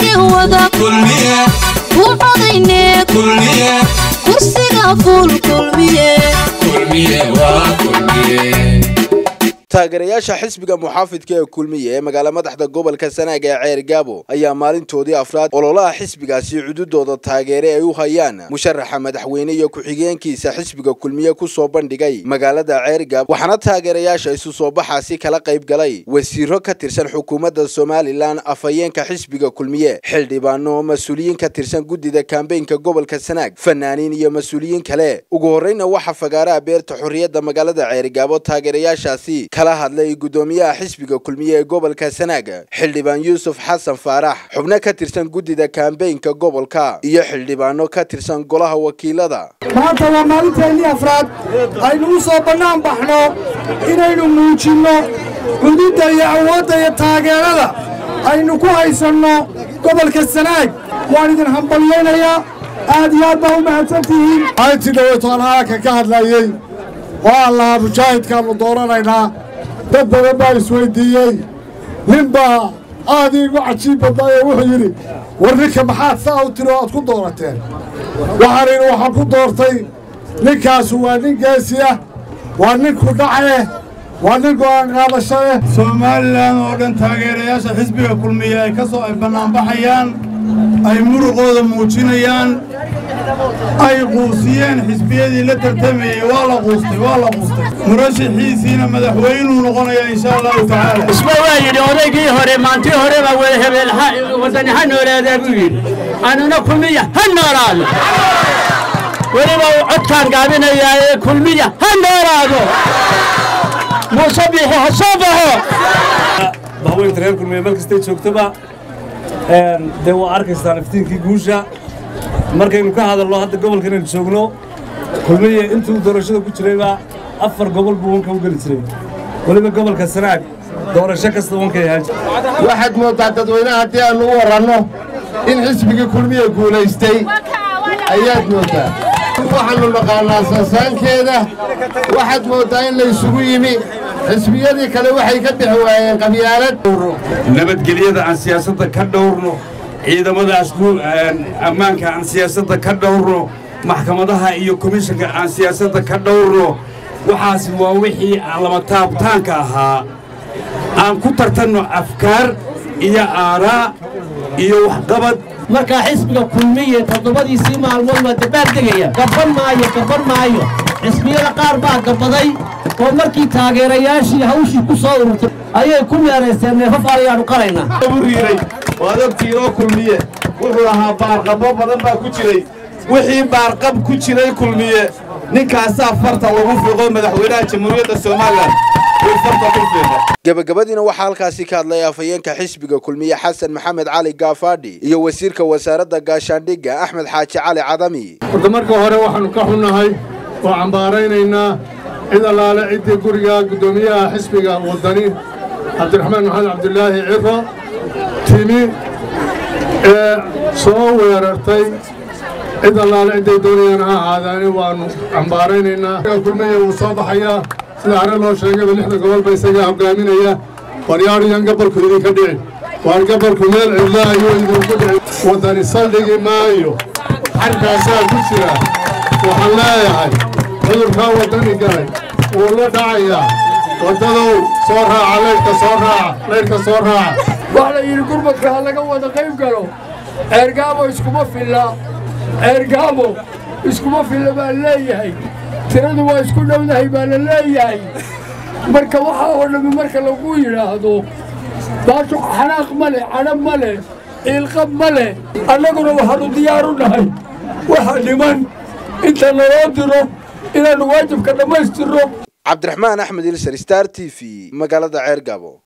wada ku codayne kursiga fuul kulmiye taageerayaasha xisbiga muxaafidka ee kulmiye ee magaala madaxda gobolka sanaag ee ceer gaabo ayaa maalintoodii afraad ololaha xisbigaasi cududooda taageere ay u hayaan musharaxa madaxweyne iyo ku-xigeenkiisa xisbiga kulmiye kusoo bandhigay magaalada ceer gaabo waxaana taageerayaasha isu soo baxaasi kala qayb galay wasiiro ka tirsan xukuumadda somalilan afhayeenka xisbiga kulmiye xildhibaano mas-uuliyiin ka tirsan guddida kambeynka gobolka sanaag fanaaniin iyo mas-uuliyiin kale ugu horreyna waxaa fagaaraha beerta xorriyadda magaalada ceerigaabo taageerayaashaasi kala hadlay guddoomiyaha xisbiga kulmiye ee gobolka sanaag xildhibaan yuusuf xasan faarax xubno ka tirsan guddida kambeynka gobolka iyo xildhibaano ka tirsan golaha wakiilada maanta waa maalinteennii afraad aynu u soo bannaan baxno inaynu muujinno cududda iyo awoodda iyo taageerada aynu ku haysanno gobolka sanaag waan idin hambalyaynayaa aad iyo aad baa u mahadsantihiin maalintii dhaweytoon halka ka hadlayey waa lahaa mujaahidkaannu dooranaynaa dad badan baa isweyddiiyey nin baa aad iigu cajiib badnaayoo wuxuu yidhi war ninka maxaad saa u tiri oo aad ku doorateen waxaan idhi waxaan ku doortay ninkaasu waa nin geesi ah waa nin kudhace waa nin go'aan qaadasho leh somalilan oo dhan taageerayaasha xisbiga kulmiye ay ka soo ay bannaanbaxayaan ay muruqooda muujinayaan ay quusiyeen xisbiyadii la tartamayey waa la quustay waa la quustay murashaxiisiina madaxweynuu noqonaya insha allahu tacaala isba waa yidhi odaygii hore maantii hore baa wada hebeel wadani ha noolaadaa buu yidhi anuna kulmiya ha noolaado weliba uu codkaan gaabinayaa ee kulmiya ha noolaado muuse biixi ha soo baxo bahweynta reer kulmiye meel kastay joogtoba dee waa arkaystaan iftiinkii guusha markaynu ka hadalno hadda gobolka inaynu joogno kulmiye intuu doorashada ku jirayba afar gobol buu wanka u geli jiray weliba gobolka sanaag doorasho kasta wankay ahaan jira waxaad mooddaa dadweynaha haddii aannu u waranno in xisbigii kulmiye guulaystay ayaad mooddaa waxaannu naqaannaa sansaankeeda waxaad mooddaa in laysugu yimi xisbiyadii kale waxay ka bixi waayeen qabyaalad nabadgelyada aan siyaasadda ka dhowrno ciidamadaas ammaanka aan siyaasadda ka dhowrno maxkamadaha iyo komishanka aan siyaasadda ka dhowrno waxaas waa wixii lama taabtaanka ahaa aan ku tartanno afkaar iyo aaraa iyo waxqabad markaa xisbiga kulmiye toddobadiisii maalmood waa dabaal degaya gabban maayo gabban maayo xisbiyada qaar baa gabbaday oo markii taageerayaashii hawshii ku soo ururtay ayay ku meeraysteen neefaf ayaannu qalaynaa riiray waad ogtiinoo kulmiye wuxuu ahaa baarqabbo badan baa ku jiray wixii baarqab ku jiray kulmiye ninkaasaa farta lagu fiiqo madaxweynaha jamhuuriyadda somalilan uu farta ku fiiqa gebagabadiina waxaa halkaasi ka hadlay afhayeenka xisbiga kulmiye xasan maxamed cali gaafaadhi iyo wasiirka wasaaradda gaashaandhigga axmed xaaji cali cadami horta marka hore waxaannu ka xunnahay oo cambaaraynaynaa cid allaale ciddii guriga guddoomiyaha xisbiga waddani cabdiraxmaan maxamed cabdulaahi ciro timi ee soo weerartay cid allaale cidday doonayaan ha ahaadaani waannu cambaaraynaynaa kulmiye wuu soo baxayaa sida hare loo sheegayba lixda gobolba isagaa hoggaaminaya waryaadhiyan gabalku idinka dhici waar gabalku meel cidla ayuu idinku dhici waddani saldhigi maayo xarkaasaa ku jira waxaan leeyahay cudurkaa waddani galay wuu la dhacayaa waddadow soo raaca leydhka soo raaca leydhka soo raaca wax la yidhi gurmadka ha laga wada qayb galo ceergaabo iskuma filla ceergaabo iskuma filla baa leeyahay tiradu waa isku dhowdahay baa la leeyahay marka waxaa oo dhammi marka lagu yidhaahdo baashu xanaaq ma leh cadhab ma leh ciilqab ma leh annaguna waxaannu diyaar u nahay waxa dhiman inta naloo diro inaannu waajibka dhammaystirno cabdiraxmaan axmed ilsar star t v magaalada ceer gaabo